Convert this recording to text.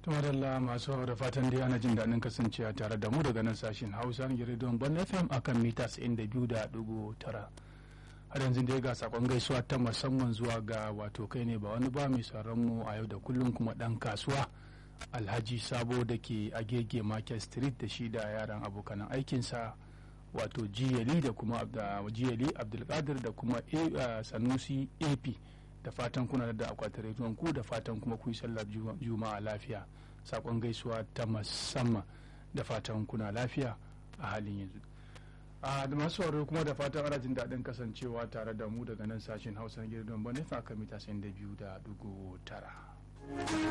tumadalla masu da fatan dai ana jin daɗin kasancewa tare da mu daga nan sashen hausa na gidan ban fm akan mita 92.9 har yanzu dai ga sakon gaisuwa ta musamman zuwa ga wato kai ne ba wani ba mai sauran mu a yau da kullum kuma dan kasuwa alhaji sabo da ke agege market street da shi da yaran abokanan aikinsa wato jiyali da kuma jiyali abdulkadir da kuma sanusi ap da fatan kuna da akwatin rediyon ku da fatan kuma ku yi sallar juma'a lafiya sakon gaisuwa ta musamman da fatan kuna lafiya a halin yanzu a da masu sauraro kuma da fatan ana jin daɗin kasancewa tare da mu daga nan sashen hausa na gidan bane fa mita 92 da dugu tara.